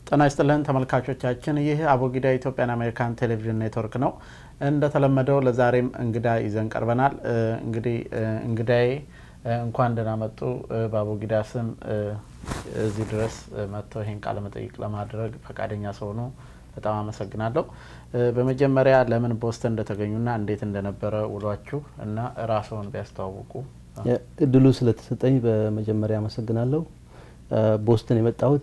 ጤና ይስጥልን ተመልካቾቻችን፣ ይህ አቦጊዳ ኢትዮጵያን አሜሪካን ቴሌቪዥን ኔትወርክ ነው። እንደተለመደው ለዛሬም እንግዳ ይዘን ቀርበናል። እንግዲህ እንግዳዬ እንኳን ደህና መጡ። በአቦጊዳ ስም እዚህ ድረስ መጥተው ይህን ቃለ መጠይቅ ለማድረግ ፈቃደኛ ስለሆኑ በጣም አመሰግናለሁ። በመጀመሪያ ለምን ቦስተን እንደተገኙና እንዴት እንደነበረ ውሏችሁ እና ራስዎን ቢያስተዋውቁ። እድሉ ስለተሰጠኝ በመጀመሪያ አመሰግናለሁ። ቦስተን የመጣሁት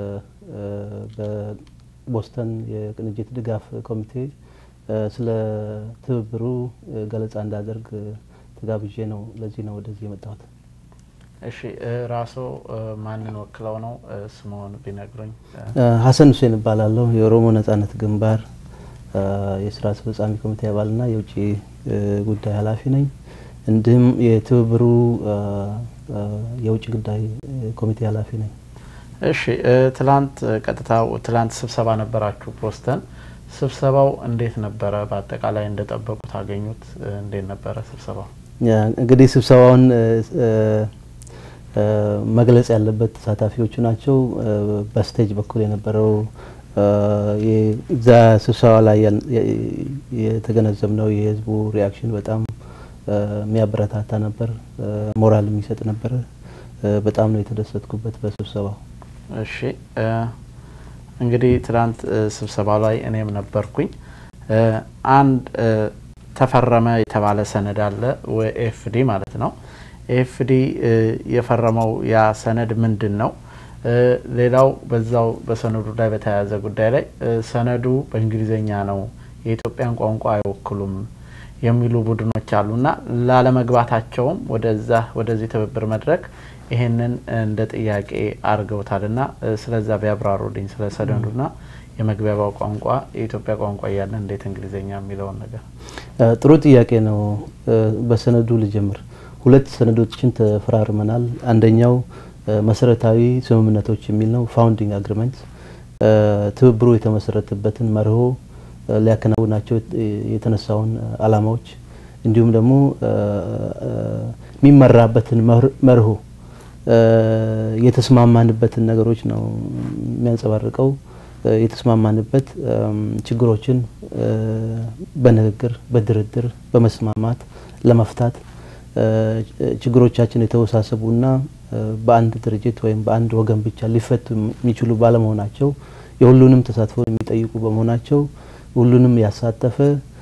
በቦስተን የቅንጅት ድጋፍ ኮሚቴ ስለ ትብብሩ ገለጻ እንዳደርግ ተጋብዤ ነው። ለዚህ ነው ወደዚህ የመጣሁት። እሺ ራስዎ ማንን ወክለው ነው? ስምዎን ቢነግሩኝ። ሀሰን ሁሴን እባላለሁ። የኦሮሞ ነጻነት ግንባር የስራ አስፈጻሚ ኮሚቴ አባልና የውጭ ጉዳይ ኃላፊ ነኝ። እንዲሁም የትብብሩ የውጭ ጉዳይ ኮሚቴ ኃላፊ ነኝ። እሺ ትላንት ቀጥታ ትላንት ስብሰባ ነበራችሁ ቦስተን። ስብሰባው እንዴት ነበረ? በአጠቃላይ እንደጠበቁት አገኙት? እንዴት ነበረ ስብሰባው? እንግዲህ ስብሰባውን መግለጽ ያለበት ተሳታፊዎቹ ናቸው። በስቴጅ በኩል የነበረው እዛ ስብሰባ ላይ የተገነዘብነው የህዝቡ ሪያክሽን በጣም የሚያበረታታ ነበር፣ ሞራል የሚሰጥ ነበር። በጣም ነው የተደሰትኩበት በስብሰባው። እሺ እንግዲህ ትናንት ስብሰባው ላይ እኔም ነበርኩኝ። አንድ ተፈረመ የተባለ ሰነድ አለ፣ ኤፍዲ ማለት ነው። ኤፍዲ የፈረመው ያ ሰነድ ምንድን ነው? ሌላው በዛው በሰነዱ ላይ በተያያዘ ጉዳይ ላይ ሰነዱ በእንግሊዝኛ ነው፣ የኢትዮጵያን ቋንቋ አይወክሉም የሚሉ ቡድኖች አሉና ላለመግባታቸውም ወደዛ ወደዚህ ትብብር መድረክ ይሄንን እንደ ጥያቄ አድርገውታልና ስለዛ ቢያብራሩልኝ ስለ ሰነዱና የመግቢያው ቋንቋ የኢትዮጵያ ቋንቋ እያለ እንዴት እንግሊዝኛ የሚለውን ነገር። ጥሩ ጥያቄ ነው። በሰነዱ ልጀምር። ሁለት ሰነዶችን ተፈራርመናል። አንደኛው መሰረታዊ ስምምነቶች የሚል ነው፣ ፋውንዲንግ አግሪመንት ትብብሩ የተመሰረተበትን መርሆ ሊያከናውናቸው የተነሳውን አላማዎች እንዲሁም ደግሞ የሚመራበትን መርሆ የተስማማንበትን ነገሮች ነው የሚያንጸባርቀው። የተስማማንበት ችግሮችን በንግግር በድርድር በመስማማት ለመፍታት ችግሮቻችን የተወሳሰቡና በአንድ ድርጅት ወይም በአንድ ወገን ብቻ ሊፈቱ የሚችሉ ባለመሆናቸው የሁሉንም ተሳትፎ የሚጠይቁ በመሆናቸው ሁሉንም ያሳተፈ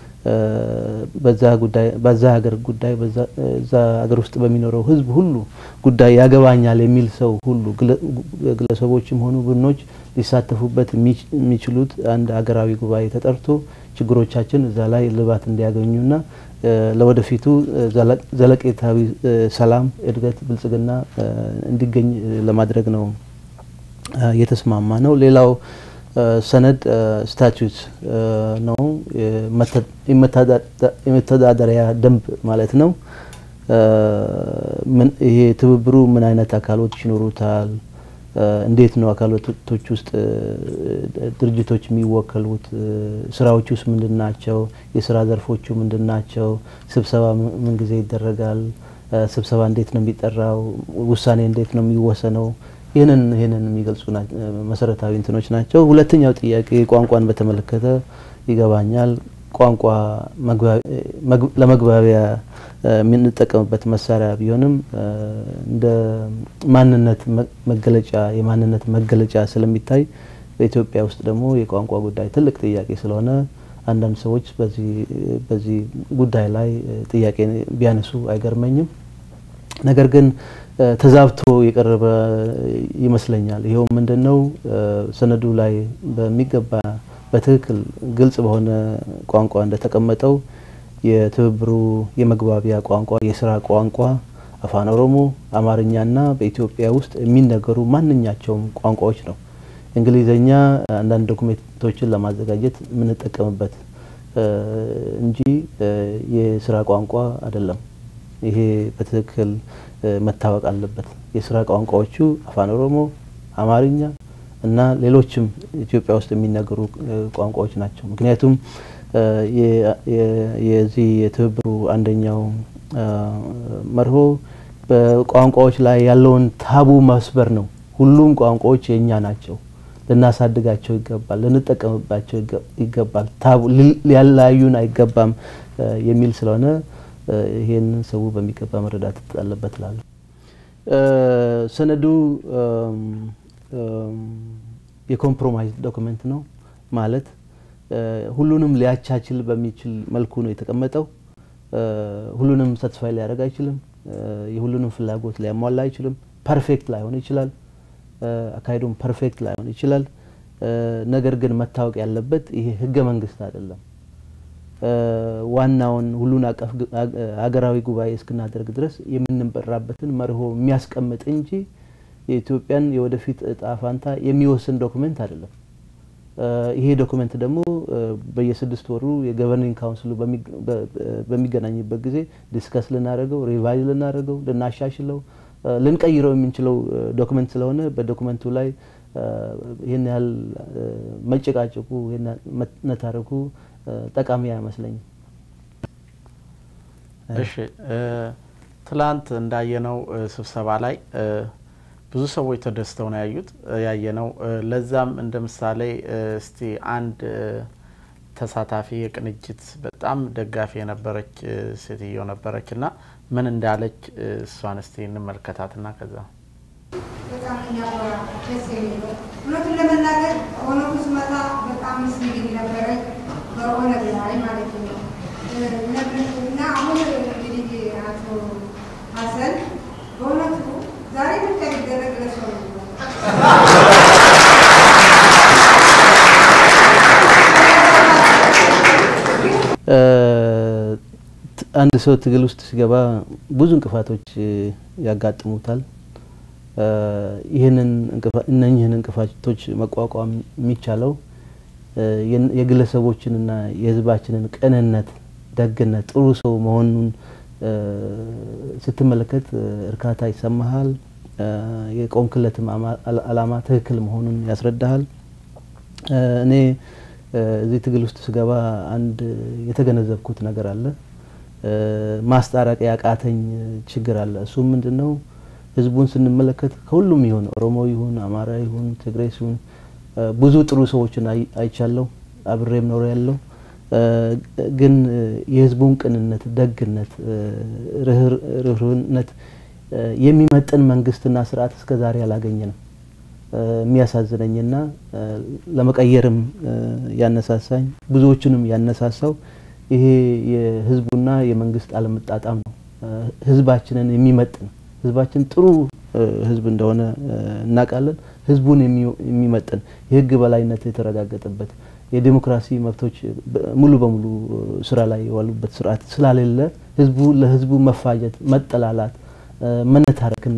በዛ ሀገር ጉዳይ በዛ ሀገር ውስጥ በሚኖረው ሕዝብ ሁሉ ጉዳይ ያገባኛል የሚል ሰው ሁሉ ግለሰቦችም ሆኑ ቡድኖች ሊሳተፉበት የሚችሉት አንድ ሀገራዊ ጉባኤ ተጠርቶ ችግሮቻችን እዛ ላይ ልባት እንዲያገኙና ለወደፊቱ ዘለቄታዊ ሰላም፣ እድገት፣ ብልጽግና እንዲገኝ ለማድረግ ነው የተስማማ ነው። ሌላው ሰነድ ስታቱት ነው፣ የመተዳደሪያ ደንብ ማለት ነው። ይሄ ትብብሩ ምን አይነት አካሎች ይኖሩታል? እንዴት ነው አካላቶች ውስጥ ድርጅቶች የሚወከሉት? ስራዎች ውስጥ ምንድን ናቸው? የስራ ዘርፎቹ ምንድን ናቸው? ስብሰባ ምን ጊዜ ይደረጋል? ስብሰባ እንዴት ነው የሚጠራው? ውሳኔ እንዴት ነው የሚወሰነው? ይህንን ይህንን የሚገልጹ መሰረታዊ እንትኖች ናቸው። ሁለተኛው ጥያቄ ቋንቋን በተመለከተ ይገባኛል። ቋንቋ ለመግባቢያ የምንጠቀምበት መሳሪያ ቢሆንም እንደ ማንነት መገለጫ የማንነት መገለጫ ስለሚታይ በኢትዮጵያ ውስጥ ደግሞ የቋንቋ ጉዳይ ትልቅ ጥያቄ ስለሆነ አንዳንድ ሰዎች በዚህ ጉዳይ ላይ ጥያቄ ቢያነሱ አይገርመኝም። ነገር ግን ተዛብቶ የቀረበ ይመስለኛል። ይኸው ምንድን ነው ሰነዱ ላይ በሚገባ በትክክል ግልጽ በሆነ ቋንቋ እንደተቀመጠው የትብብሩ የመግባቢያ ቋንቋ የስራ ቋንቋ አፋን ኦሮሞ፣ አማርኛና በኢትዮጵያ ውስጥ የሚነገሩ ማንኛቸውም ቋንቋዎች ነው። እንግሊዝኛ አንዳንድ ዶኩሜንቶችን ለማዘጋጀት የምንጠቀምበት እንጂ የስራ ቋንቋ አይደለም። ይሄ በትክክል መታወቅ አለበት። የስራ ቋንቋዎቹ አፋን ኦሮሞ፣ አማርኛ እና ሌሎችም ኢትዮጵያ ውስጥ የሚነገሩ ቋንቋዎች ናቸው። ምክንያቱም የዚህ የትብብሩ አንደኛው መርሆ በቋንቋዎች ላይ ያለውን ታቡ መስበር ነው። ሁሉም ቋንቋዎች የእኛ ናቸው። ልናሳድጋቸው ይገባል፣ ልንጠቀምባቸው ይገባል፣ ሊያለያዩን አይገባም የሚል ስለሆነ ይሄንን ሰው በሚገባ መረዳት አለበት እላለሁ። ሰነዱ የኮምፕሮማይዝ ዶክመንት ነው ማለት ሁሉንም ሊያቻችል በሚችል መልኩ ነው የተቀመጠው። ሁሉንም ሳትስፋይ ሊያደርግ አይችልም። የሁሉንም ፍላጎት ሊያሟላ አይችልም። ፐርፌክት ላይሆን ይችላል። አካሄዱም ፐርፌክት ላይሆን ይችላል። ነገር ግን መታወቅ ያለበት ይሄ ህገ መንግስት አይደለም። ዋናውን ሁሉን አቀፍ ሀገራዊ ጉባኤ እስክናደርግ ድረስ የምንበራበትን መርሆ የሚያስቀምጥ እንጂ የኢትዮጵያን የወደፊት እጣ ፋንታ የሚወስን ዶክመንት አይደለም። ይሄ ዶክመንት ደግሞ በየስድስት ወሩ የገቨርኒንግ ካውንስሉ በሚገናኝበት ጊዜ ዲስከስ ልናደርገው፣ ሪቫይዝ ልናደርገው፣ ልናሻሽለው፣ ልንቀይረው የምንችለው ዶክመንት ስለሆነ በዶክመንቱ ላይ ይህን ያህል መጨቃጨቁ መታረኩ ጠቃሚ አይመስለኝም። እሺ፣ ትላንት እንዳየነው ስብሰባ ላይ ብዙ ሰዎች ተደስተው ነው ያዩት ያየነው። ለዛም እንደ ምሳሌ እስቲ አንድ ተሳታፊ የቅንጅት በጣም ደጋፊ የነበረች ሴትዮ ነበረች እና ምን እንዳለች እሷን እስቲ እንመልከታትና ከዛ በጣም የሚያኮራ ደስ የሚለው እውነቱን ለመናገር ኦነግ ስመጣ በጣም ምስሊግ ነበረ በኦነግ ላይ ማለት ነው እና አሁን እንግዲህ አቶ ሀሰን በእውነቱ ዛሬ ብቻ ሊደረግ ለሰው ነው አንድ ሰው ትግል ውስጥ ሲገባ ብዙ እንቅፋቶች ያጋጥሙታል። ይህንን እነኝህን እንቅፋቶች መቋቋም የሚቻለው የግለሰቦችንና የሕዝባችንን ቅንነት፣ ደግነት፣ ጥሩ ሰው መሆኑን ስትመለከት እርካታ ይሰማሃል። የቆምክለትም ዓላማ ትክክል መሆኑን ያስረዳሃል። እኔ እዚህ ትግል ውስጥ ስገባ አንድ የተገነዘብኩት ነገር አለ። ማስታረቅ ያቃተኝ ችግር አለ። እሱም ምንድን ነው? ህዝቡን ስንመለከት ከሁሉም ይሁን ኦሮሞ ይሁን አማራ ይሁን ትግሬ ሲሆን ብዙ ጥሩ ሰዎችን አይቻለሁ፣ አብሬም ኖሮ ያለው ግን የህዝቡን ቅንነት፣ ደግነት፣ ርህሩህነት የሚመጥን መንግስትና ስርዓት እስከ ዛሬ አላገኘንም። የሚያሳዝነኝና ለመቀየርም ያነሳሳኝ ብዙዎቹንም ያነሳሳው ይሄ የህዝቡና የመንግስት አለመጣጣም ነው። ህዝባችንን የሚመጥን ህዝባችን ጥሩ ህዝብ እንደሆነ እናውቃለን። ህዝቡን የሚመጥን የህግ በላይነት የተረጋገጠበት የዴሞክራሲ መብቶች ሙሉ በሙሉ ስራ ላይ የዋሉበት ስርዓት ስላሌለ ህዝቡ ለህዝቡ መፋጀት፣ መጠላላት፣ መነታረክና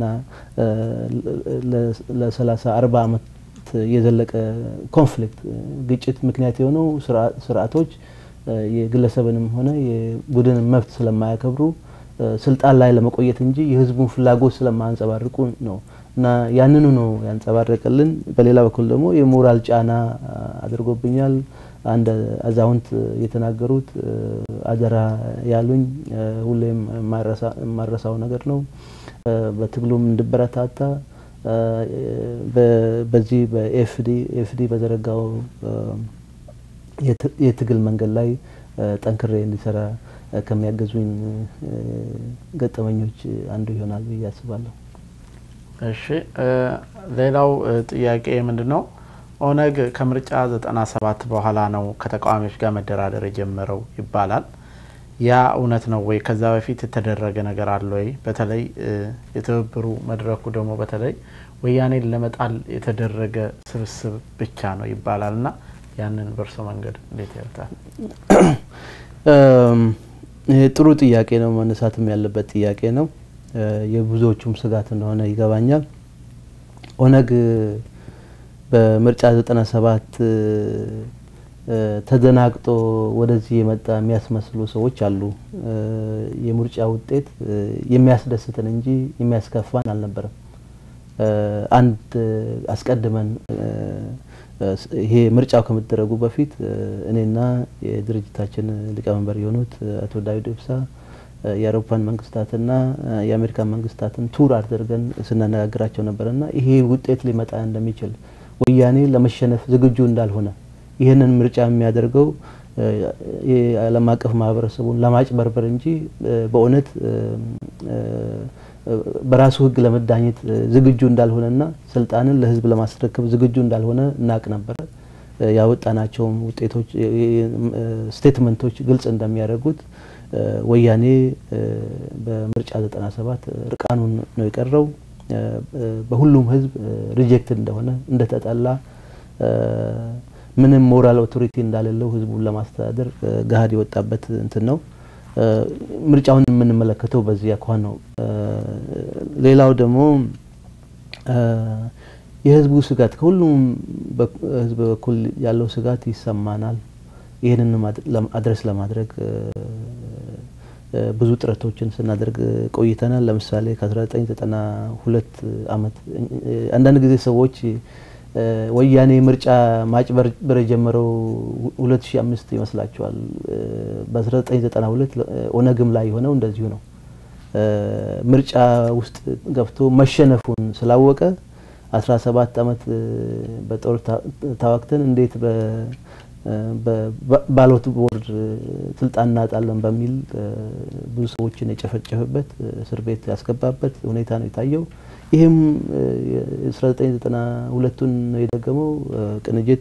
ለሰላሳ አርባ አመት የዘለቀ ኮንፍሊክት ግጭት ምክንያት የሆነው ስርዓቶች የግለሰብንም ሆነ የቡድንን መብት ስለማያከብሩ ስልጣን ላይ ለመቆየት እንጂ የህዝቡን ፍላጎት ስለማያንጸባርቁ ነው እና ያንኑ ነው ያንጸባረቀልን። በሌላ በኩል ደግሞ የሞራል ጫና አድርጎብኛል። አንድ አዛውንት የተናገሩት አደራ ያሉኝ ሁሌም የማረሳው ነገር ነው። በትግሉም እንድበረታታ በዚህ በኤፍዲ ኤፍዲ በዘረጋው የትግል መንገድ ላይ ጠንክሬ እንዲሰራ ከሚያገዙኝ ገጠመኞች አንዱ ይሆናል ብዬ አስባለሁ። እሺ፣ ሌላው ጥያቄ ምንድን ነው? ኦነግ ከምርጫ ዘጠና ሰባት በኋላ ነው ከተቃዋሚዎች ጋር መደራደር የጀመረው ይባላል። ያ እውነት ነው ወይ? ከዛ በፊት የተደረገ ነገር አለ ወይ? በተለይ የትብብሩ መድረኩ ደግሞ በተለይ ወያኔን ለመጣል የተደረገ ስብስብ ብቻ ነው ይባላል እና ያንን በእርሶ መንገድ እንዴት ያዩታል? ይሄ ጥሩ ጥያቄ ነው፣ መነሳትም ያለበት ጥያቄ ነው። የብዙዎቹም ስጋት እንደሆነ ይገባኛል። ኦነግ በምርጫ ዘጠና ሰባት ተደናግጦ ወደዚህ የመጣ የሚያስመስሉ ሰዎች አሉ። የምርጫ ውጤት የሚያስደስተን እንጂ የሚያስከፋን አልነበረም። አንድ አስቀድመን ይሄ ምርጫው ከመደረጉ በፊት እኔና የድርጅታችን ሊቀመንበር የሆኑት አቶ ዳዊት ኢብሳ የአውሮፓን መንግስታትና የአሜሪካን መንግስታትን ቱር አድርገን ስናነጋግራቸው ነበርና ይሄ ውጤት ሊመጣ እንደሚችል ወያኔ ለመሸነፍ ዝግጁ እንዳልሆነ ይህንን ምርጫ የሚያደርገው የዓለም አቀፍ ማህበረሰቡን ለማጭበርበር እንጂ በእውነት በራሱ ሕግ ለመዳኘት ዝግጁ እንዳልሆነና ስልጣንን ለሕዝብ ለማስረከብ ዝግጁ እንዳልሆነ እናቅ ነበረ። ያወጣናቸውም ውጤቶች ስቴትመንቶች ግልጽ እንደሚያደርጉት ወያኔ በምርጫ 97 ርቃኑን ነው የቀረው። በሁሉም ሕዝብ ሪጀክትድ እንደሆነ እንደተጠላ ምንም ሞራል ኦቶሪቲ እንዳሌለው ህዝቡን ለማስተዳደር ገሀድ የወጣበት እንትን ነው። ምርጫውን የምንመለከተው በዚህ አኳኋን ነው። ሌላው ደግሞ የህዝቡ ስጋት ከሁሉም ህዝብ በኩል ያለው ስጋት ይሰማናል። ይህንን አድረስ ለማድረግ ብዙ ጥረቶችን ስናደርግ ቆይተናል። ለምሳሌ ከ1992 ዓመት አንዳንድ ጊዜ ሰዎች ወያኔ ምርጫ ማጭበርበር የጀመረው 2005 ይመስላቸዋል። በ1992 ኦነግም ላይ የሆነው እንደዚሁ ነው። ምርጫ ውስጥ ገብቶ መሸነፉን ስላወቀ 17 ዓመት በጦር ታዋክተን እንዴት ባሎት ቦርድ ስልጣን እናጣለን በሚል ብዙ ሰዎችን የጨፈጨፈበት እስር ቤት ያስገባበት ሁኔታ ነው የታየው። ይህም 1992ቱን ነው የደገመው። ቅንጅት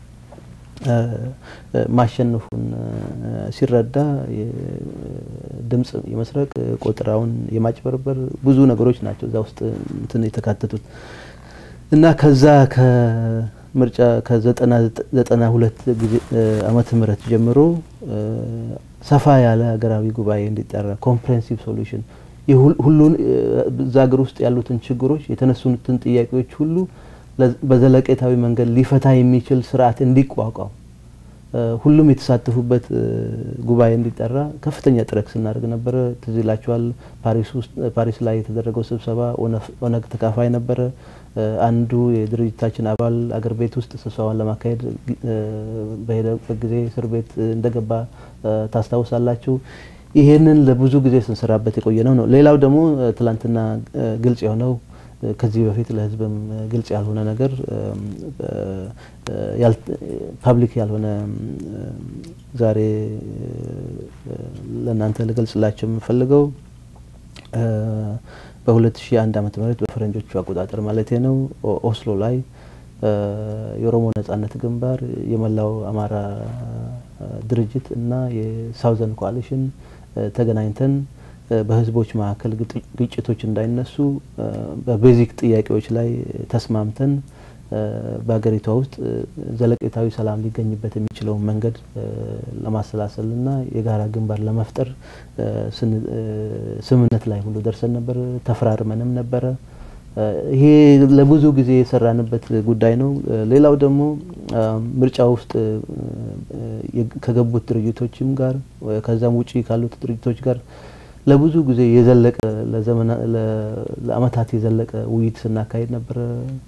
ማሸነፉን ሲረዳ ድምጽ የመስረቅ ቆጠራውን የማጭበርበር ብዙ ነገሮች ናቸው እዛ ውስጥ እንትን የተካተቱት እና ከዛ ከምርጫ ከዘጠና ሁለት ዓመተ ምህረት ጀምሮ ሰፋ ያለ ሀገራዊ ጉባኤ እንዲጠራ ኮምፕሬንሲቭ ሶሉሽን ሁሉን እዛ ሀገር ውስጥ ያሉትን ችግሮች የተነሱትን ጥያቄዎች ሁሉ በዘለቄታዊ መንገድ ሊፈታ የሚችል ስርዓት እንዲቋቋም ሁሉም የተሳተፉበት ጉባኤ እንዲጠራ ከፍተኛ ጥረት ስናደርግ ነበረ። ትዝ ይላችኋል። ፓሪስ ላይ የተደረገው ስብሰባ ኦነግ ተካፋይ ነበረ። አንዱ የድርጅታችን አባል አገር ቤት ውስጥ ስብሰባን ለማካሄድ በሄደበት ጊዜ እስር ቤት እንደገባ ታስታውሳላችሁ። ይሄንን ለብዙ ጊዜ ስንሰራበት የቆየ ነው ነው። ሌላው ደግሞ ትላንትና ግልጽ የሆነው ከዚህ በፊት ለሕዝብም ግልጽ ያልሆነ ነገር ፐብሊክ ያልሆነ ዛሬ ለእናንተ ልገልጽላቸው የምፈልገው በ2001 ዓመተ ምህረት በፈረንጆቹ አቆጣጠር ማለት ነው ኦስሎ ላይ የኦሮሞ ነጻነት ግንባር የመላው አማራ ድርጅት እና የሳውዘን ኮአሊሽን ተገናኝተን በህዝቦች መካከል ግጭቶች እንዳይነሱ በቤዚክ ጥያቄዎች ላይ ተስማምተን በሀገሪቷ ውስጥ ዘለቄታዊ ሰላም ሊገኝበት የሚችለውን መንገድ ለማሰላሰልና የጋራ ግንባር ለመፍጠር ስምምነት ላይ ሁሉ ደርሰን ነበር። ተፈራርመንም ነበረ። ይሄ ለብዙ ጊዜ የሰራንበት ጉዳይ ነው። ሌላው ደግሞ ምርጫ ውስጥ ከገቡት ድርጅቶችም ጋር ከዛም ውጪ ካሉት ድርጅቶች ጋር ለብዙ ጊዜ የዘለቀ ለአመታት የዘለቀ ውይይት ስናካሄድ ነበረ።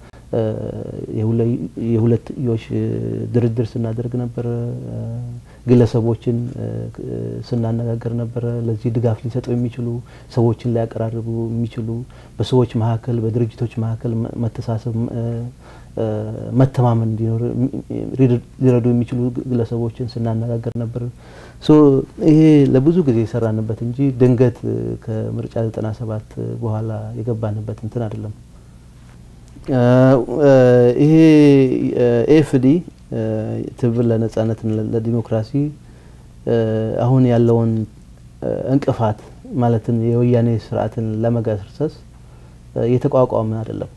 የሁለትዮሽ ድርድር ስናደርግ ነበረ። ግለሰቦችን ስናነጋገር ነበረ። ለዚህ ድጋፍ ሊሰጡ የሚችሉ ሰዎችን ሊያቀራርቡ የሚችሉ በሰዎች መካከል በድርጅቶች መካከል መተሳሰብ፣ መተማመን እንዲኖር ሊረዱ የሚችሉ ግለሰቦችን ስናነጋገር ነበር። ሶ ይሄ ለብዙ ጊዜ የሰራንበት እንጂ ድንገት ከምርጫ 97 በኋላ የገባንበት እንትን አይደለም። ይሄ ኤፍዲ ትብብር ለነጻነት ለዲሞክራሲ አሁን ያለውን እንቅፋት ማለትን የወያኔ ስርዓትን ለመገርሰስ የተቋቋመ አይደለም።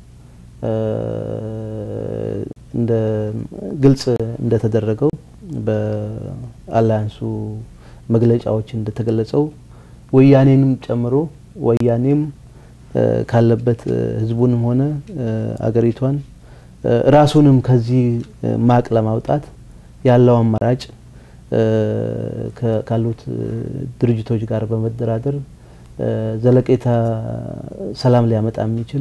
እንደ ግልጽ እንደተደረገው በአላያንሱ መግለጫዎች እንደተገለጸው ወያኔንም ጨምሮ ወያኔም ካለበት ህዝቡንም ሆነ አገሪቷን ራሱንም ከዚህ ማቅ ለማውጣት ያለው አማራጭ ካሉት ድርጅቶች ጋር በመደራደር ዘለቄታ ሰላም ሊያመጣ የሚችል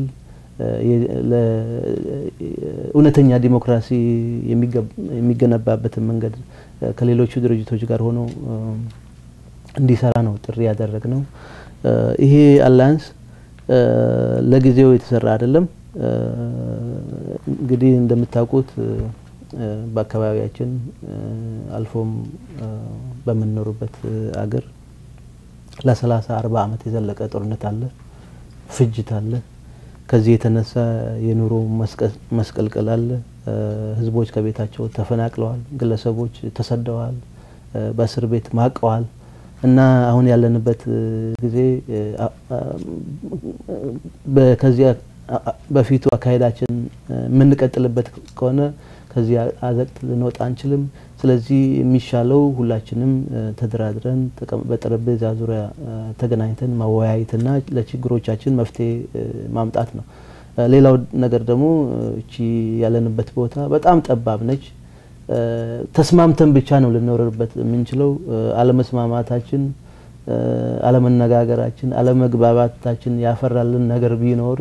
እውነተኛ ዲሞክራሲ የሚገነባበትን መንገድ ከሌሎቹ ድርጅቶች ጋር ሆኖ እንዲሰራ ነው ጥሪ ያደረግ ነው። ይሄ አላያንስ ለጊዜው የተሰራ አይደለም። እንግዲህ እንደምታውቁት በአካባቢያችን አልፎም በምንኖርበት አገር ለሰላሳ አርባ ዓመት የዘለቀ ጦርነት አለ፣ ፍጅት አለ። ከዚህ የተነሳ የኑሮ መስቀልቀል አለ። ህዝቦች ከቤታቸው ተፈናቅለዋል፣ ግለሰቦች ተሰደዋል፣ በእስር ቤት ማቀዋል እና አሁን ያለንበት ጊዜ ከዚያ በፊቱ አካሄዳችን የምንቀጥልበት ከሆነ ከዚህ አዘቅት ልንወጣ አንችልም። ስለዚህ የሚሻለው ሁላችንም ተደራድረን በጠረጴዛ ዙሪያ ተገናኝተን ማወያየትና ለችግሮቻችን መፍትሄ ማምጣት ነው። ሌላው ነገር ደግሞ እቺ ያለንበት ቦታ በጣም ጠባብ ነች። ተስማምተን ብቻ ነው ልንኖርበት የምንችለው። አለመስማማታችን፣ አለመነጋገራችን፣ አለመግባባታችን ያፈራልን ነገር ቢኖር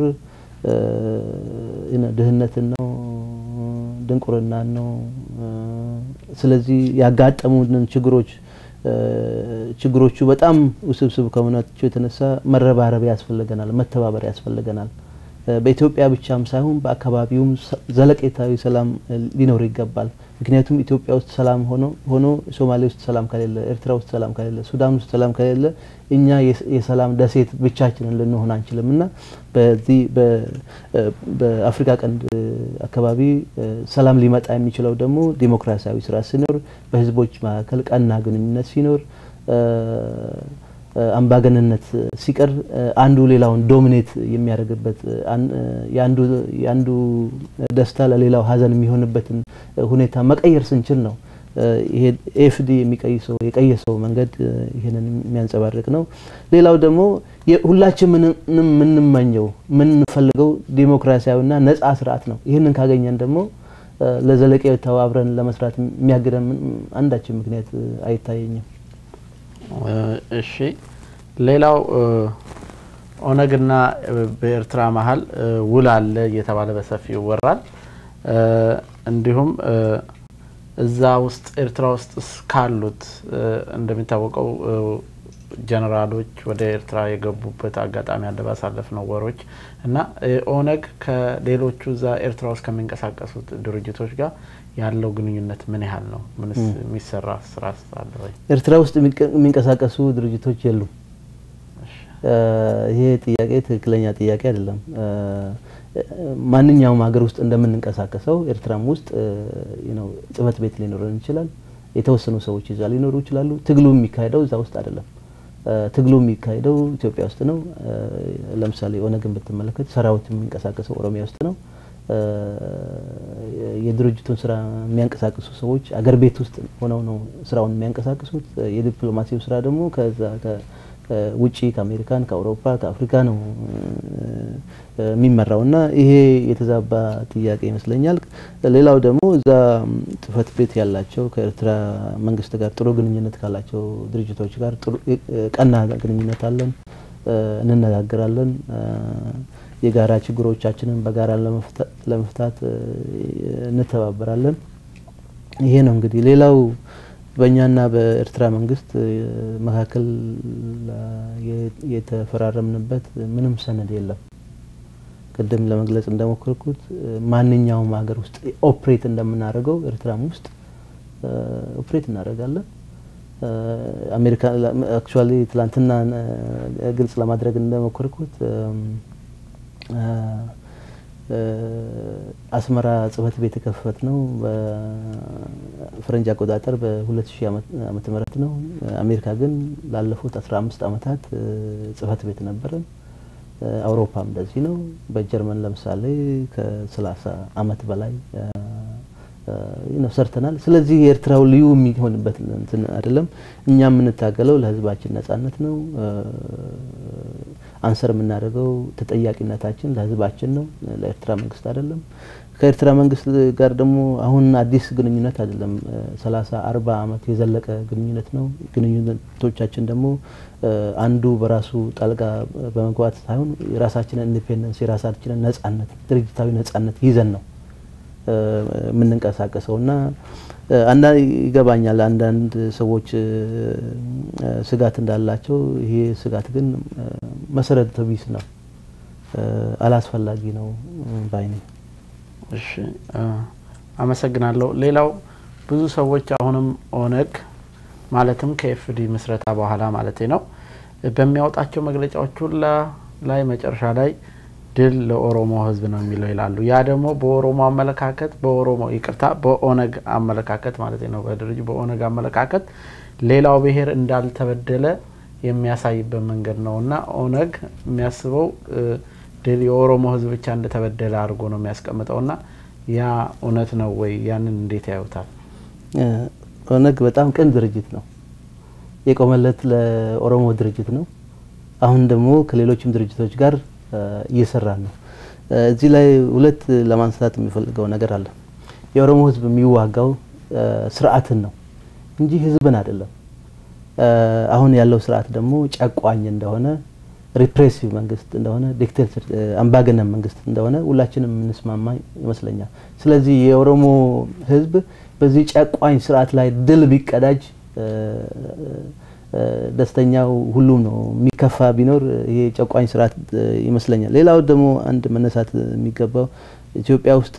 ድህነትን ነው፣ ድንቁርናን ነው። ስለዚህ ያጋጠሙንን ችግሮች ችግሮቹ በጣም ውስብስብ ከመሆናቸው የተነሳ መረባረብ ያስፈልገናል፣ መተባበር ያስፈልገናል። በኢትዮጵያ ብቻም ሳይሆን በአካባቢውም ዘለቄታዊ ሰላም ሊኖር ይገባል። ምክንያቱም ኢትዮጵያ ውስጥ ሰላም ሆኖ ሆኖ ሶማሌ ውስጥ ሰላም ከሌለ፣ ኤርትራ ውስጥ ሰላም ከሌለ፣ ሱዳን ውስጥ ሰላም ከሌለ እኛ የሰላም ደሴት ብቻችንን ልንሆን አንችልም እና በዚህ በአፍሪካ ቀንድ አካባቢ ሰላም ሊመጣ የሚችለው ደግሞ ዲሞክራሲያዊ ስርዓት ሲኖር፣ በህዝቦች መካከል ቀና ግንኙነት ሲኖር አምባገነንነት ሲቀር አንዱ ሌላውን ዶሚኔት የሚያደርግበት የአንዱ ደስታ ለሌላው ሀዘን የሚሆንበትን ሁኔታ መቀየር ስንችል ነው። ይሄ ኤፍዲ የሚቀይሰው የቀየሰው መንገድ ይህንን የሚያንጸባርቅ ነው። ሌላው ደግሞ ሁላችን የምንመኘው የምንፈልገው ዲሞክራሲያዊና ነጻ ስርዓት ነው። ይህንን ካገኘን ደግሞ ለዘለቄታው አብረን ለመስራት የሚያግደን አንዳችን ምክንያት አይታየኝም። እሺ ሌላው ኦነግና በኤርትራ መሀል ውል አለ እየተባለ በሰፊው ይወራል። እንዲሁም እዛ ውስጥ ኤርትራ ውስጥ ካሉት እንደሚታወቀው ጀነራሎች ወደ ኤርትራ የገቡበት አጋጣሚ አለ ባሳለፍነው ወሮች እና ኦነግ ከሌሎቹ እዛ ኤርትራ ውስጥ ከሚንቀሳቀሱት ድርጅቶች ጋር ያለው ግንኙነት ምን ያህል ነው? ምንስ የሚሰራ ስራ አለ ወይ? ኤርትራ ውስጥ የሚንቀሳቀሱ ድርጅቶች የሉም። ይሄ ጥያቄ ትክክለኛ ጥያቄ አይደለም። ማንኛውም ሀገር ውስጥ እንደምንንቀሳቀሰው ኤርትራም ውስጥ ጽህፈት ቤት ሊኖረን ይችላል። የተወሰኑ ሰዎች እዛ ሊኖሩ ይችላሉ። ትግሉ የሚካሄደው እዛ ውስጥ አይደለም። ትግሉ የሚካሄደው ኢትዮጵያ ውስጥ ነው። ለምሳሌ ኦነግን ብትመለከት ሰራዊት የሚንቀሳቀሰው ኦሮሚያ ውስጥ ነው። የድርጅቱን ስራ የሚያንቀሳቅሱ ሰዎች አገር ቤት ውስጥ ሆነው ነው ስራውን የሚያንቀሳቅሱት። የዲፕሎማሲው ስራ ደግሞ ከዛ ውጪ ከአሜሪካን፣ ከአውሮፓ፣ ከአፍሪካ ነው የሚመራው እና ይሄ የተዛባ ጥያቄ ይመስለኛል። ሌላው ደግሞ እዛ ጽህፈት ቤት ያላቸው ከኤርትራ መንግስት ጋር ጥሩ ግንኙነት ካላቸው ድርጅቶች ጋር ቀና ግንኙነት አለን፣ እንነጋገራለን የጋራ ችግሮቻችንን በጋራ ለመፍታት እንተባበራለን። ይሄ ነው እንግዲህ። ሌላው በእኛና በኤርትራ መንግስት መካከል የተፈራረምንበት ምንም ሰነድ የለም። ቅድም ለመግለጽ እንደሞከርኩት ማንኛውም ሀገር ውስጥ ኦፕሬት እንደምናደርገው ኤርትራም ውስጥ ኦፕሬት እናደርጋለን። አሜሪካ አክቹዋሊ ትላንትና ግልጽ ለማድረግ እንደሞከርኩት አስመራ ጽህፈት ቤት የከፈት ነው በፈረንጅ አቆጣጠር በ2000 ዓመተ ምህረት ነው። አሜሪካ ግን ላለፉት 15 ዓመታት ጽህፈት ቤት ነበረን። አውሮፓም እንደዚህ ነው። በጀርመን ለምሳሌ ከ30 ዓመት በላይ ሰርተናል። ስለዚህ የኤርትራው ልዩ የሚሆንበት እንትን አይደለም። እኛ የምንታገለው ለህዝባችን ነጻነት ነው። አንሰር የምናደርገው ተጠያቂነታችን ለህዝባችን ነው፣ ለኤርትራ መንግስት አይደለም። ከኤርትራ መንግስት ጋር ደግሞ አሁን አዲስ ግንኙነት አይደለም። ሰላሳ አርባ አመት የዘለቀ ግንኙነት ነው። ግንኙነቶቻችን ደግሞ አንዱ በራሱ ጣልቃ በመግባት ሳይሆን የራሳችንን ኢንዲፔንደንስ የራሳችንን ነጻነት ድርጅታዊ ነጻነት ይዘን ነው የምንንቀሳቀሰው እና አንዳንድ ይገባኛል አንዳንድ ሰዎች ስጋት እንዳላቸው። ይሄ ስጋት ግን መሰረተ ቢስ ነው። አላስፈላጊ ነው ባይ ነኝ። እሺ አመሰግናለሁ። ሌላው ብዙ ሰዎች አሁንም ኦነግ ማለትም ከኤፍዲ ምስረታ በኋላ ማለት ነው በሚያወጣቸው መግለጫዎች ሁላ ላይ መጨረሻ ላይ ድል ለኦሮሞ ሕዝብ ነው የሚለው ይላሉ። ያ ደግሞ በኦሮሞ አመለካከት በኦሮሞ ይቅርታ፣ በኦነግ አመለካከት ማለት ነው በድርጅ በኦነግ አመለካከት ሌላው ብሔር እንዳልተበደለ የሚያሳይበት መንገድ ነው እና ኦነግ የሚያስበው ድል የኦሮሞ ሕዝብ ብቻ እንደተበደለ አድርጎ ነው የሚያስቀምጠው እና ያ እውነት ነው ወይ? ያንን እንዴት ያዩታል? ኦነግ በጣም ቅን ድርጅት ነው። የቆመለት ለኦሮሞ ድርጅት ነው። አሁን ደግሞ ከሌሎችም ድርጅቶች ጋር እየሰራን ነው። እዚህ ላይ ሁለት ለማንሳት የሚፈልገው ነገር አለ። የኦሮሞ ህዝብ የሚዋጋው ስርዓትን ነው እንጂ ህዝብን አይደለም። አሁን ያለው ስርዓት ደግሞ ጨቋኝ እንደሆነ፣ ሪፕሬሲቭ መንግስት እንደሆነ፣ ዲክቴተር አምባገነን መንግስት እንደሆነ ሁላችንም የምንስማማ ይመስለኛል። ስለዚህ የኦሮሞ ህዝብ በዚህ ጨቋኝ ስርዓት ላይ ድል ቢቀዳጅ ደስተኛው ሁሉም ነው። የሚከፋ ቢኖር ይሄ ጨቋኝ ስርዓት ይመስለኛል። ሌላው ደግሞ አንድ መነሳት የሚገባው ኢትዮጵያ ውስጥ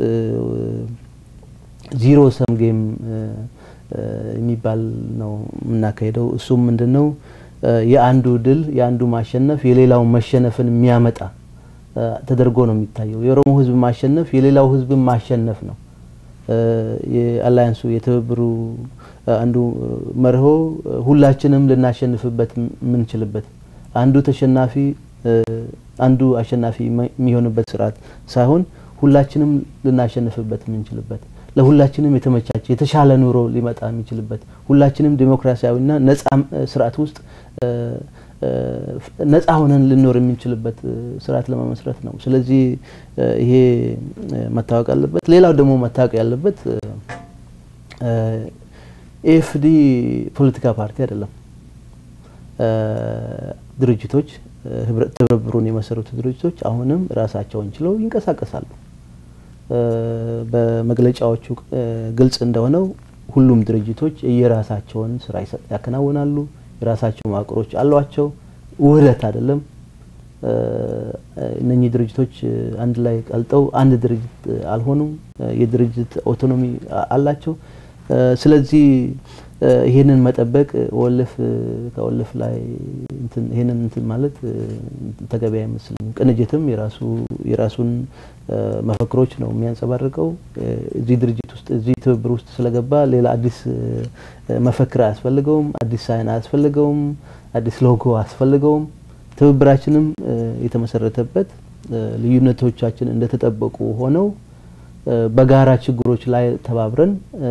ዚሮ ሰም ጌም የሚባል ነው የምናካሄደው። እሱም ምንድን ነው? የአንዱ ድል የአንዱ ማሸነፍ የሌላውን መሸነፍን የሚያመጣ ተደርጎ ነው የሚታየው። የኦሮሞ ህዝብ ማሸነፍ የሌላው ህዝብ ማሸነፍ ነው። የአላያንሱ የትብብሩ አንዱ መርሆ ሁላችንም ልናሸንፍበት የምንችልበት አንዱ ተሸናፊ አንዱ አሸናፊ የሚሆንበት ስርዓት ሳይሆን ሁላችንም ልናሸንፍበት የምንችልበት ለሁላችንም የተመቻቸ የተሻለ ኑሮ ሊመጣ የሚችልበት ሁላችንም ዲሞክራሲያዊና ነጻ ስርዓት ውስጥ ነጻ ሆነን ልኖር የምንችልበት ስርዓት ለመመስረት ነው። ስለዚህ ይሄ መታወቅ አለበት። ሌላው ደግሞ መታወቅ ያለበት ኤፍዲ ፖለቲካ ፓርቲ አይደለም። ድርጅቶች ትብብሩን የመሰረቱ ድርጅቶች አሁንም ራሳቸውን ችለው ይንቀሳቀሳሉ። በመግለጫዎቹ ግልጽ እንደሆነው ሁሉም ድርጅቶች የራሳቸውን ስራ ያከናውናሉ። የራሳቸው መዋቅሮች አሏቸው። ውህደት አይደለም። እነኚህ ድርጅቶች አንድ ላይ ቀልጠው አንድ ድርጅት አልሆኑም። የድርጅት ኦቶኖሚ አላቸው። ስለዚህ ይሄንን መጠበቅ ወልፍ ከወልፍ ላይ ይሄንን እንትን ማለት ተገቢ አይመስልም። ቅንጅትም የራሱ የራሱን መፈክሮች ነው የሚያንጸባርቀው። እዚህ ድርጅት ውስጥ እዚህ ትብብር ውስጥ ስለገባ ሌላ አዲስ መፈክር አያስፈልገውም፣ አዲስ ሳይን አያስፈልገውም፣ አዲስ ሎጎ አያስፈልገውም። ትብብራችንም የተመሰረተበት ልዩነቶቻችን እንደተጠበቁ ሆነው በጋራ ችግሮች ላይ ተባብረን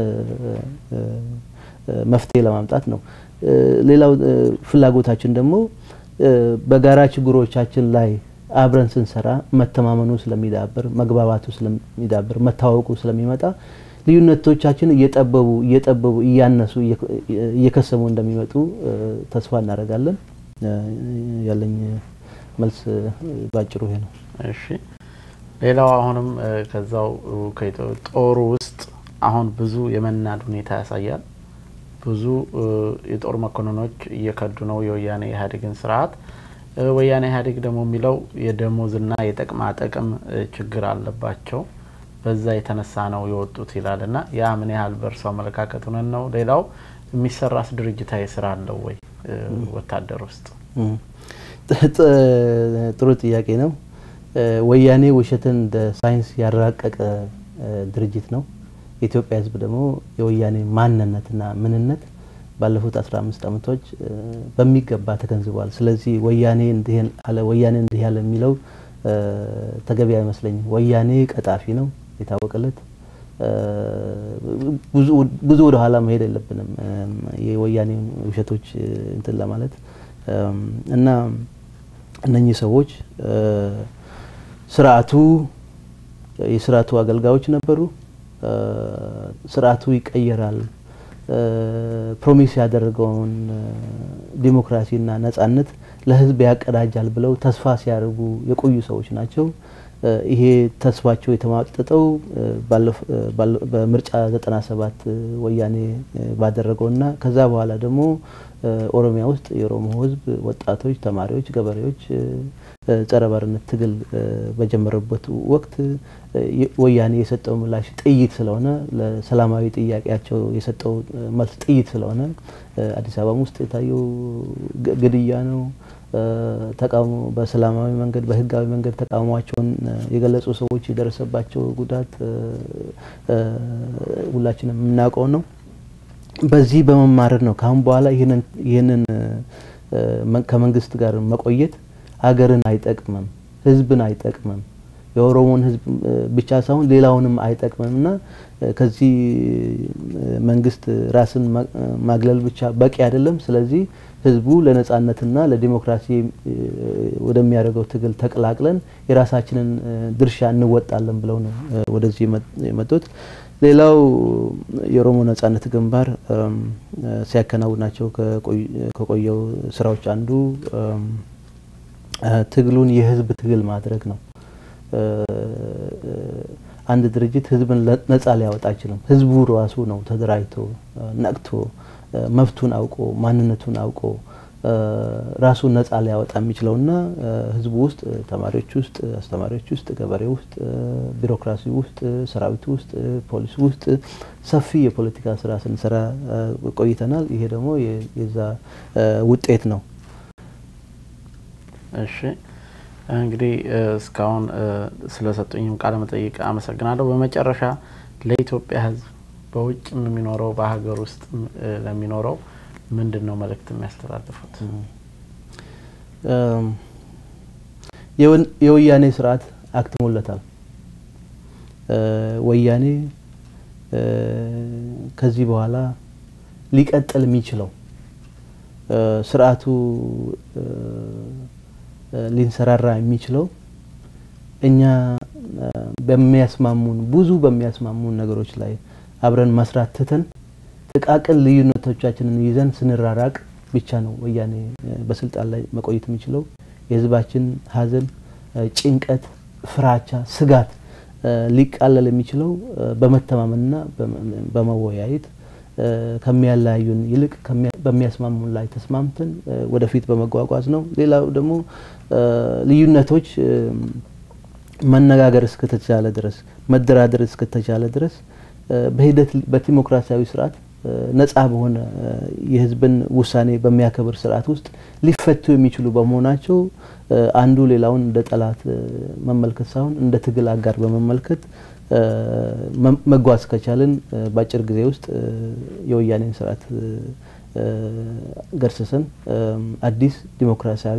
መፍትሄ ለማምጣት ነው። ሌላው ፍላጎታችን ደግሞ በጋራ ችግሮቻችን ላይ አብረን ስንሰራ መተማመኑ ስለሚዳብር፣ መግባባቱ ስለሚዳብር፣ መታወቁ ስለሚመጣ ልዩነቶቻችን እየጠበቡ እየጠበቡ እያነሱ እየከሰሙ እንደሚመጡ ተስፋ እናደርጋለን። ያለኝ መልስ ባጭሩ ይሄ ነው። እሺ ሌላው አሁንም ከዛው ጦሩ ውስጥ አሁን ብዙ የመናድ ሁኔታ ያሳያል። ብዙ የጦር መኮንኖች እየከዱ ነው የወያኔ ኢህአዴግን ስርዓት። ወያኔ ኢህአዴግ ደግሞ የሚለው የደሞዝና የጥቅማ ጥቅም ችግር አለባቸው፣ በዛ የተነሳ ነው የወጡት ይላል እና ያ ምን ያህል በእርሱ አመለካከት እውነት ነው? ሌላው የሚሰራስ ድርጅታዊ ስራ አለው ወይ ወታደር ውስጥ? ጥሩ ጥያቄ ነው። ወያኔ ውሸትን እንደ ሳይንስ ያራቀቀ ድርጅት ነው። የኢትዮጵያ ሕዝብ ደግሞ የወያኔ ማንነትና ምንነት ባለፉት አስራ አምስት ዓመቶች በሚገባ ተገንዝቧል። ስለዚህ ወያኔ እንዲህ አለ ወያኔ እንዲህ ያለ የሚለው ተገቢ አይመስለኝም። ወያኔ ቀጣፊ ነው የታወቀለት። ብዙ ወደ ኋላ መሄድ የለብንም የወያኔ ውሸቶች እንትን ለማለት እና እነኚህ ሰዎች ስርዓቱ የስርዓቱ አገልጋዮች ነበሩ። ስርዓቱ ይቀየራል፣ ፕሮሚስ ያደረገውን ዲሞክራሲና ነጻነት ለህዝብ ያቀዳጃል ብለው ተስፋ ሲያደርጉ የቆዩ ሰዎች ናቸው። ይሄ ተስፋቸው የተማጠጠው በምርጫ 97 ወያኔ ባደረገውና ከዛ በኋላ ደግሞ ኦሮሚያ ውስጥ የኦሮሞ ህዝብ ወጣቶች፣ ተማሪዎች፣ ገበሬዎች ጸረ ባርነት ትግል በጀመረበት ወቅት ወያኔ የሰጠው ምላሽ ጥይት ስለሆነ ለሰላማዊ ጥያቄያቸው የሰጠው መልስ ጥይት ስለሆነ አዲስ አበባም ውስጥ የታየው ግድያ ነው። ተቃውሞ በሰላማዊ መንገድ በህጋዊ መንገድ ተቃውሟቸውን የገለጹ ሰዎች የደረሰባቸው ጉዳት ሁላችንም የምናውቀው ነው። በዚህ በመማረር ነው ከአሁን በኋላ ይህንን ከመንግስት ጋር መቆየት ሀገርን አይጠቅምም፣ ህዝብን አይጠቅምም፣ የኦሮሞን ህዝብ ብቻ ሳይሆን ሌላውንም አይጠቅምም እና ከዚህ መንግስት ራስን ማግለል ብቻ በቂ አይደለም። ስለዚህ ህዝቡ ለነጻነትና ለዲሞክራሲ ወደሚያደርገው ትግል ተቀላቅለን የራሳችንን ድርሻ እንወጣለን ብለው ነው ወደዚህ የመጡት። ሌላው የኦሮሞ ነጻነት ግንባር ሲያከናውናቸው ከቆየው ስራዎች አንዱ ትግሉን የህዝብ ትግል ማድረግ ነው። አንድ ድርጅት ህዝብን ነጻ ሊያወጣ አይችልም። ህዝቡ ራሱ ነው ተደራጅቶ ነቅቶ መብቱን አውቆ ማንነቱን አውቆ ራሱን ነጻ ሊያወጣ የሚችለውና ህዝቡ ውስጥ ተማሪዎች ውስጥ፣ አስተማሪዎች ውስጥ፣ ገበሬ ውስጥ፣ ቢሮክራሲ ውስጥ፣ ሰራዊቱ ውስጥ፣ ፖሊስ ውስጥ ሰፊ የፖለቲካ ስራ ስንሰራ ቆይተናል። ይሄ ደግሞ የዛ ውጤት ነው። እሺ እንግዲህ እስካሁን ስለሰጡኝም ቃለ መጠይቅ አመሰግናለሁ። በመጨረሻ ለኢትዮጵያ ህዝብ በውጭም የሚኖረው በሀገር ውስጥ ለሚኖረው ምንድን ነው መልእክት የሚያስተላልፉት? የወያኔ ስርዓት አክትሞለታል። ወያኔ ከዚህ በኋላ ሊቀጥል የሚችለው ስርዓቱ ሊንሰራራ የሚችለው እኛ በሚያስማሙን ብዙ በሚያስማሙን ነገሮች ላይ አብረን መስራት ትተን ጥቃቅን ልዩነቶቻችንን ይዘን ስንራራቅ ብቻ ነው ወያኔ በስልጣን ላይ መቆየት የሚችለው። የህዝባችን ሀዘን፣ ጭንቀት፣ ፍራቻ፣ ስጋት ሊቃለል የሚችለው በመተማመንና በመወያየት ከሚያለያዩን ይልቅ በሚያስማሙን ላይ ተስማምተን ወደፊት በመጓጓዝ ነው። ሌላው ደግሞ ልዩነቶች መነጋገር እስከተቻለ ድረስ መደራደር እስከተቻለ ድረስ በሂደት በዲሞክራሲያዊ ስርዓት ነጻ በሆነ የህዝብን ውሳኔ በሚያከብር ስርዓት ውስጥ ሊፈቱ የሚችሉ በመሆናቸው አንዱ ሌላውን እንደ ጠላት መመልከት ሳይሆን እንደ ትግል አጋር በመመልከት መጓዝ ከቻልን በአጭር ጊዜ ውስጥ የወያኔን ስርዓት ገርስሰን አዲስ ዲሞክራሲያዊ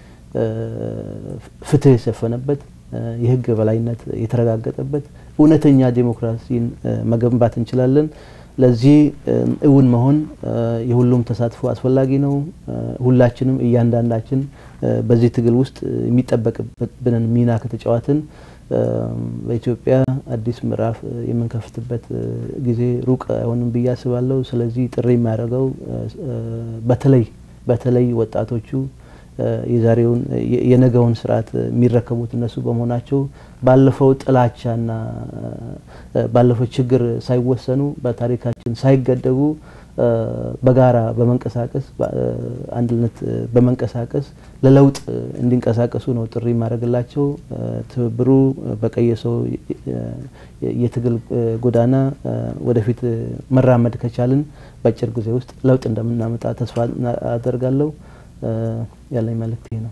ፍትህ የሰፈነበት የህግ በላይነት የተረጋገጠበት እውነተኛ ዲሞክራሲን መገንባት እንችላለን። ለዚህ እውን መሆን የሁሉም ተሳትፎ አስፈላጊ ነው። ሁላችንም እያንዳንዳችን በዚህ ትግል ውስጥ የሚጠበቅብንን ሚና ከተጫዋትን በኢትዮጵያ አዲስ ምዕራፍ የምንከፍትበት ጊዜ ሩቅ አይሆንም ብዬ አስባለሁ። ስለዚህ ጥሪ የሚያደርገው በተለይ በተለይ ወጣቶቹ የዛሬውን የነገውን ስርዓት የሚረከቡት እነሱ በመሆናቸው ባለፈው ጥላቻና ባለፈው ችግር ሳይወሰኑ በታሪካችን ሳይገደቡ በጋራ በመንቀሳቀስ አንድነት በመንቀሳቀስ ለለውጥ እንዲንቀሳቀሱ ነው ጥሪ የማደርግላቸው። ትብብሩ በቀየሰው የትግል ጎዳና ወደፊት መራመድ ከቻልን በአጭር ጊዜ ውስጥ ለውጥ እንደምናመጣ ተስፋ አደርጋለሁ። ያለኝ መልእክት ይህ ነው።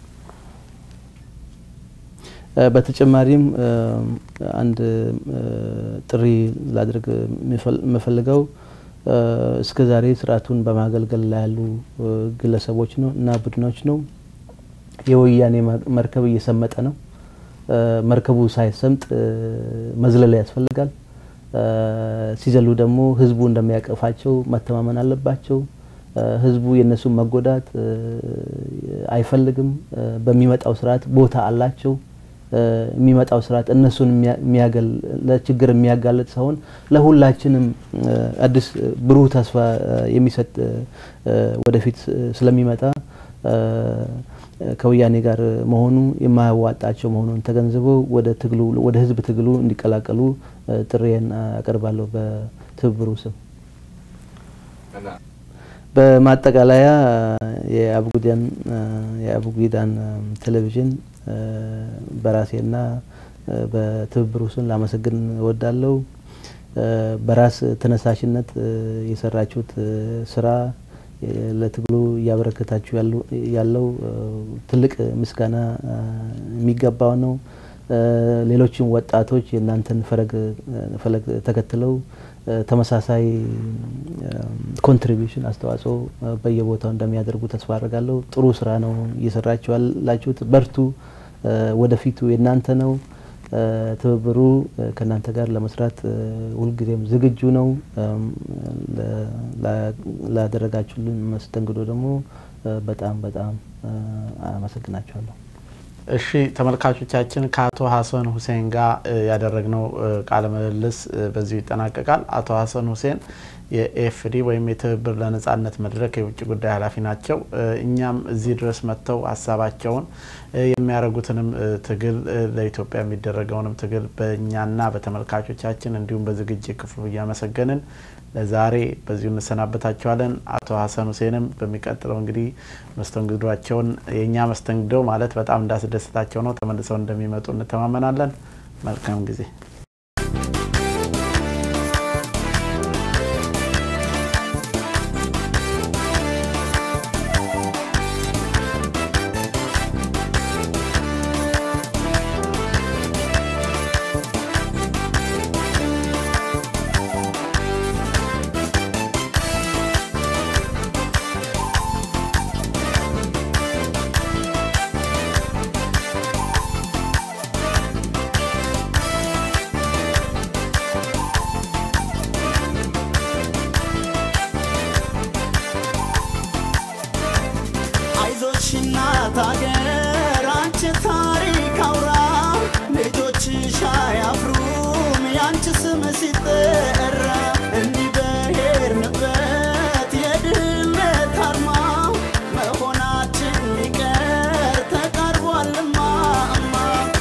በተጨማሪም አንድ ጥሪ ላድርግ የምፈልገው እስከ ዛሬ ስርዓቱን በማገልገል ላይ ያሉ ግለሰቦች ነው እና ቡድኖች ነው። የወያኔ መርከብ እየሰመጠ ነው። መርከቡ ሳይሰምጥ መዝለል ያስፈልጋል። ሲዘሉ ደግሞ ህዝቡ እንደሚያቀፋቸው መተማመን አለባቸው። ህዝቡ የእነሱን መጎዳት አይፈልግም። በሚመጣው ስርዓት ቦታ አላቸው። የሚመጣው ስርዓት እነሱን የሚያገል ለችግር የሚያጋለጥ ሳይሆን ለሁላችንም አዲስ ብሩህ ተስፋ የሚሰጥ ወደፊት ስለሚመጣ ከወያኔ ጋር መሆኑ የማያዋጣቸው መሆኑን ተገንዝበው ወደ ትግሉ ወደ ህዝብ ትግሉ እንዲቀላቀሉ ጥሪዬን አቀርባለሁ በትብብሩ ስም። በማጠቃለያ የአቡጊዳን የአቡጊዳን ቴሌቪዥን በራሴና በትብብሩ ስም ላመሰግን እወዳለሁ። በራስ ተነሳሽነት የሰራችሁት ስራ ለትግሉ እያበረከታችሁ ያለው ትልቅ ምስጋና የሚገባው ነው። ሌሎችም ወጣቶች የእናንተን ፈለግ ተከትለው ተመሳሳይ ኮንትሪቢሽን አስተዋጽኦ በየቦታው እንደሚያደርጉ ተስፋ አድርጋለሁ። ጥሩ ስራ ነው እየሰራችሁ ያላችሁት። በርቱ። ወደፊቱ የእናንተ ነው። ትብብሩ ከእናንተ ጋር ለመስራት ሁልጊዜም ዝግጁ ነው። ላደረጋችሁልን መስተንግዶ ደግሞ በጣም በጣም አመሰግናችኋለሁ። እሺ ተመልካቾቻችን ከአቶ ሀሰን ሁሴን ጋር ያደረግነው ቃለ ምልልስ በዚሁ ይጠናቀቃል። አቶ ሀሰን ሁሴን የኤፍዲ ወይም የትብብር ለነጻነት መድረክ የውጭ ጉዳይ ኃላፊ ናቸው። እኛም እዚህ ድረስ መጥተው ሀሳባቸውን የሚያደርጉትንም ትግል ለኢትዮጵያ የሚደረገውንም ትግል በእኛና በተመልካቾቻችን እንዲሁም በዝግጅት ክፍሉ እያመሰገንን ለዛሬ በዚሁ እንሰናበታቸዋለን። አቶ ሀሰን ሁሴንም በሚቀጥለው እንግዲህ መስተንግዷቸውን የእኛ መስተንግዶ ማለት በጣም እንዳስደሰታቸው ነው ተመልሰው እንደሚመጡ እንተማመናለን። መልካም ጊዜ። አይዞሽ እናት አገር አንቺ ታሪክ አውራ ልጆችሽ አያፍሩም ያንቺ ስም ሲጠራ እንዲህ በሄድንበት የድህነት አርማ መሆናችን ሊቀር ተቃርቧልማ እማ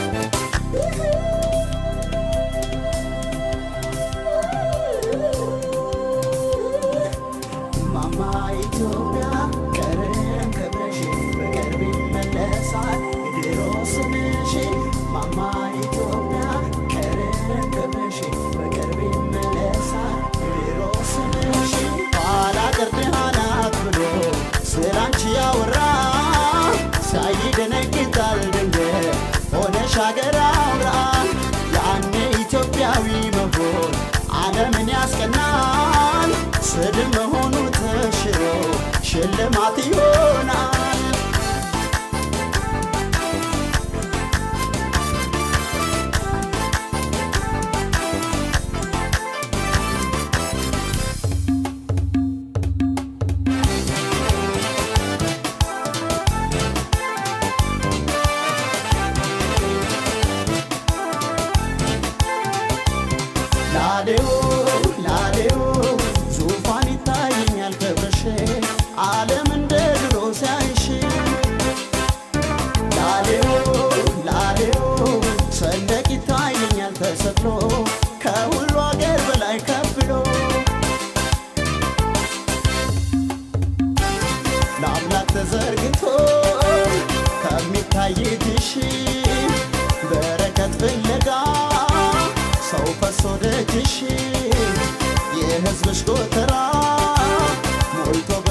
ማማ ኢትዮጵያ ቀረም ክብርሽ በቅርብ ይመለሳል የድሮ ስምሽ ማማ ኢትዮጵያ ቀረም ክብርሽ በቅርብ ይመለሳል የድሮ ስምሽ ባላገር ድሃ ናት ብሎ ስላንቺ ያወራ ሳይደነግጣል ድንገት ሆነሽ አገር አውራ ያኔ ኢትዮጵያዊ መሆን ዓለምን ያስቀናል ስድብ መሆኑ ተሽሮ ሽልማት ይሆናል ላሌው ላሌው ዙፋን ይታየኛል ክብርሽ ዓለም እንደ ድሮ ሲያይሽ ላሌው ላሌው ሰንደቅ ይታየኛል ተሰቅሎ ከሁሉ አገር በላይ ከብሎ ለአምላክ ተዘርግቶ ከሚታይ ትሽ በረከት ፍለጋ ሰው ፈሶ ደጅሽ የሕዝብሽ ጎተራ ሞልቶ